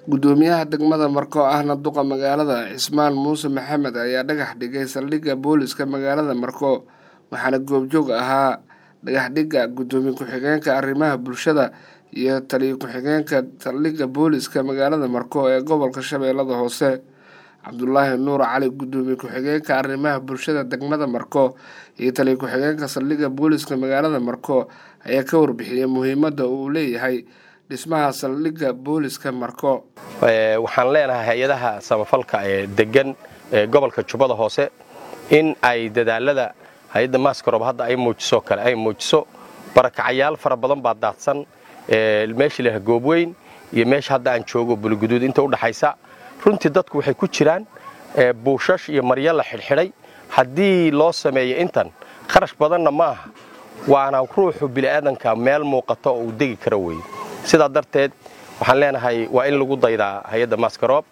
gudoomiyaha degmada marko ahna duqa magaalada cismaan muuse maxamed ayaa dhagax dhigay saldhigga booliska magaalada marko waxaana goobjoog ahaa dhagaxdhigga gudoomiye ku-xigeenka arrimaha bulshada iyo taliyo ku-xigeenka saldhigga booliska magaalada marko ee gobolka shabeellada hoose cabdulaahi nuur cali gudoomiye ku-xigeenka arrimaha bulshada degmada marko iyo taliyo ku-xigeenka saldhigga booliska magaalada marko ayaa ka warbixiyey muhiimadda uu leeyahay dhismaha saldhigga booliska marko waxaan leenahay hay-adaha samafalka ee degan ee gobolka jubbada hoose in ay dadaalada hay-adda maskarob hadda ay muujiso kale ay muujiso barakacayaal fara badan baa daadsan meesha ilaha goobweyn iyo meesha hadda aan joogo buliguduud inta udhaxaysa runtii dadku waxay ku jiraan buushash iyo maryo la xidhxidhay haddii loo sameeyo intan kharash badanna ma aha waana ruuxu bini'aadanka meel muuqato oo uu degi karo weeye sidaa darteed waxaan leenahay waa in lagu daydaa hay-adda maskarob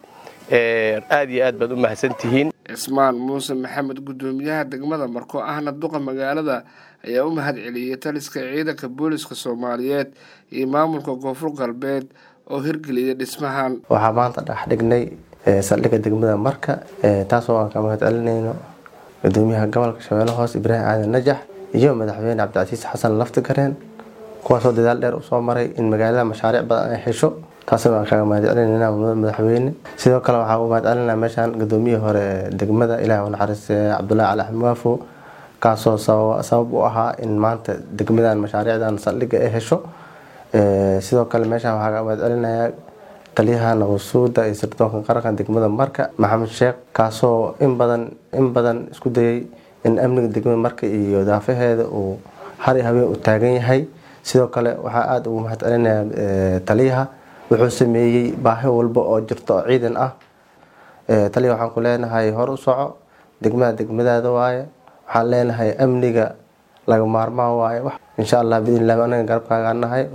aad iyo aad baad u mahadsantihiin cismaan muuse maxamed gudoomiyaha degmada marko ahna duqa magaalada ayaa u mahad celiyey taliska ciidanka booliska soomaaliyeed iyo maamulka koonfur galbeed oo hirgeliyay dhismahan waxaa maanta dhex dhignay saldhigga degmada marka taasoo aan ka mahad celinayno gudoomiyaha gobolka shabeelle hoose ibraahim aadan najax iyo madaxweyne cabdicasiis xasan laftigareen kuwaasoo dadaal dheer usoo maray in magaalada mashaariic badan ay hesho taasna waan kaga mahad celinayna madaxweyne sidoo kale waxaa u mahad celinaa meeshaan gudoomiyihii hore ee degmada ilaah u naxariiste cabdulaahi cali axmed waafo kaasoo sabab u ahaa in maanta degmadan mashaariicdan saldhigga ay hesho sidoo kale meeshaan waxaa kaga mahad celinayaa taliyaha nabadsuuda iyo sirdoonka qaranka degmada marka maxamed sheekh kaasoo in badan in badan isku dayay in amniga degmada marka iyo daafaheeda uu har iyo habeen u taagan yahay sidoo kale waxaa aada ugu mahad celinaya taliyaha wuxuu sameeyey baahi walba oo jirto oo ciidan ah taliya waxaan ku leenahay hor u soco degmada degmadaada waaye waxaan leenahay amniga laga maarmaan waaye insha allah bidn illahi anaga garabkaagaa nahay